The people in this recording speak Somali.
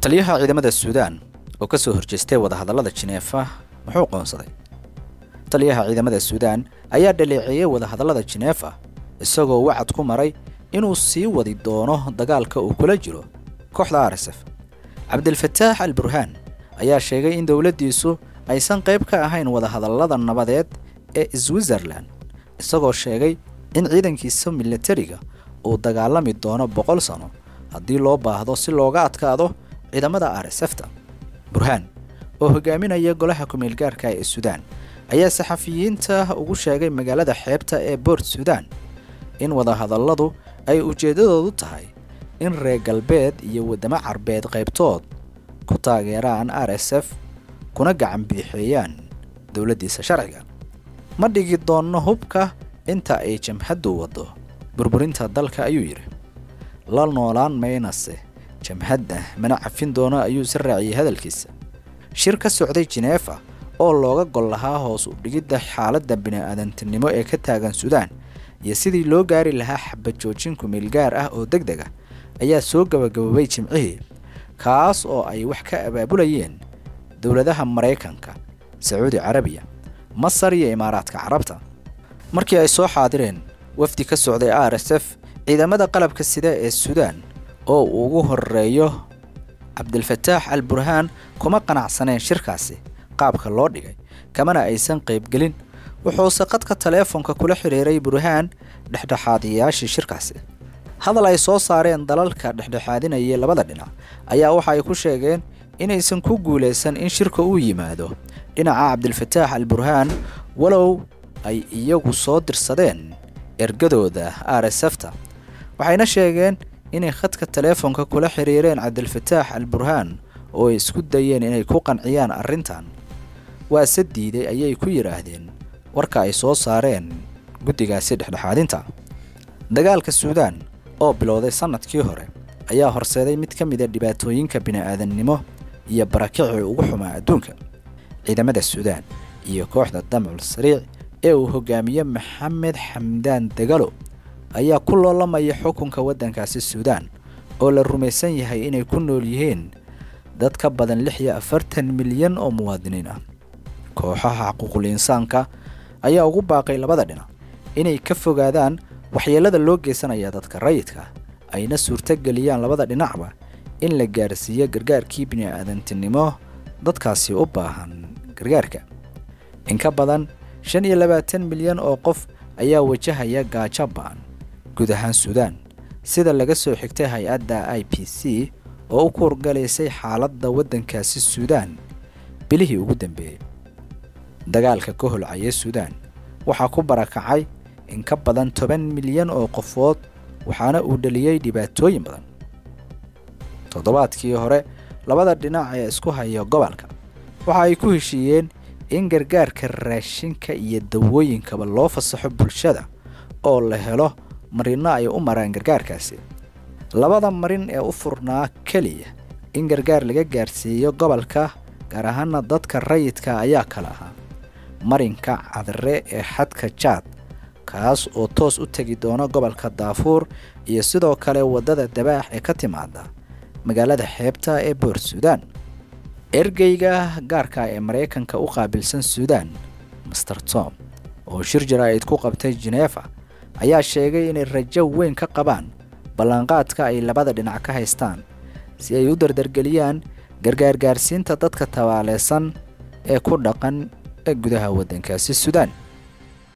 taliyaha ciidamada suudaan oo ka soo horjeestay wadahadallada jineefa muxuu qoonsaday taliyaha ciidamada suudaan ayaa dhaleeceeyey wadahadallada jineefa isagoo wacad ku maray inuu sii wadi doono dagaalka uu kula jiro kooxda rsf cabdilfataax al burhaan ayaa sheegay in dowladdiisu aysan qayb ka ahayn wadahadallada nabadeed ee switzerlan isagoo sheegay in ciidankiisa milatariga uu dagaalami doono boqol sano haddii loo baahdo si looga adkaado ciidamada rsfta burhaan oo hogaaminaya golaha kumeelgaarka ee suudaan ayaa saxafiyiinta ugu sheegay magaalada xeebta ee boort suudaan in wadahadalladu ay ujeeddadoodu tahay in reer galbeed iyo waddamo carbeed qaybtood ku taageeraan r s f kuna gacan biixeeyaan dowladdiisa sharciga ma dhigi doonno hubka inta ay jamhaddu waddo burburinta dalka ayuu yidhi la noolaan maynase jamhadda mana cafin doono ayuu si raaciyey hadalkiisa shir ka socday jineefa oo looga gol lahaa hoos u dhigidda xaaladda bini'aadantinimo ee ka taagan suudaan iyo sidii loo gaari lahaa xabad joojin kumeelgaar ah oo deg deg ah ayaa soo gabagaboobay jimcihii kaas oo ay wax ka abaabulayeen dowladaha maraykanka sacuudi carabiya masar iyo imaaraadka carabta markii ay soo xaadireen wafdi ka socday r s f ciidamada qalabka sida ee suudaan oo uu ugu horeeyo cabdilfataax al burhaan kuma qanacsaneen shirkaasi qaabka loo dhigay kamana aysan qaybgelin wuxuuse qadka taleefonka kula xidhiiray burhaan dhexdhexaadiyayaashii shirkaasi hadal ay soo saareen dalalka dhexdhexaadinayay labada dhinac ayaa waxa ay ku sheegeen inaysan ku guulaysan in shirka uu yimaado dhinaca cabdilfataax al burhaan walow ay iyagu soo dirsadeen ergadooda r s fta waxayna sheegeen inay khadka taleefonka kula xiriireen cabdilfataax al burhaan oo ay isku dayeen inay ku qanciyaan arrintan waase diiday ayay ku yidhaahdeen warka ay soo saareen guddigaasi dhexdhexaadinta dagaalka suudaan oo bilowday sannadkii hore ayaa horseeday mid ka mida dhibaatooyinka bini'aadannimo iyo barakicii ugu xumaa adduunka ciidamada suudaan iyo kooxda damcul sariic ee uu hogaamiye maxamed xamdaan dagalo ayaa ku loolamaya xukunka waddankaasi suudaan oo la rumaysan yahay inay ku nool yihiin dad ka badan lix iyo afartan milyan oo muwaadiniin ah kooxaha xuquuqul insaanka ayaa ugu baaqay labada dhinac inay ka fogaadaan waxyeellada loo geysanaya dadka rayidka ayna suurtogeliyaan labada dhinacba in la gaarsiiyo gargaarkii bini'aadantinimo dadkaasi u baahan gargaarka in ka badan shan iyo labaatan milyan oo qof ayaa wajahaya gaajo ba'an guud ahaan suudaan sida laga soo xigtay hay-adda i p c oo u kuurgalaysay xaaladda waddankaasi suudaan bilihii ugu dambeeyey dagaalka ka holcaya suudaan waxaa ku barakacay in ka badan toban milyan oo qofood waxaana uu dhaliyey dhibaatooyin badan toddobaadkii hore labada dhinac ee isku haya gobolka waxa ay ku heshiiyeen in gargaarka raashinka iyo dawooyinkaba loo fasaxo bulshada oo la helo marino ay u maraan gargaarkaasi labada marin ee u furnaa keliya in gargaar laga gaarsiiyo gobolka gaar ahaana dadka rayidka ayaa kala ahaa marinka cadre ee xadka jaad kaas oo toos u tegi doona gobolka daafuur iyo sidoo kale waddada dabaax ee ka timaada magaalada xeebta ee boort suudaan ergeyga gaarka ee maraykanka u qaabilsan suudaan master tom oo shir jaraa'id ku qabtay jineefa ayaa sheegay inay rajo weyn ka qabaan ballanqaadka ay labada dhinac ka haystaan si ay u dardargeliyaan gargaargaarsiinta dadka tabaaleysan ee ku dhaqan ee gudaha waddankaasi suudaan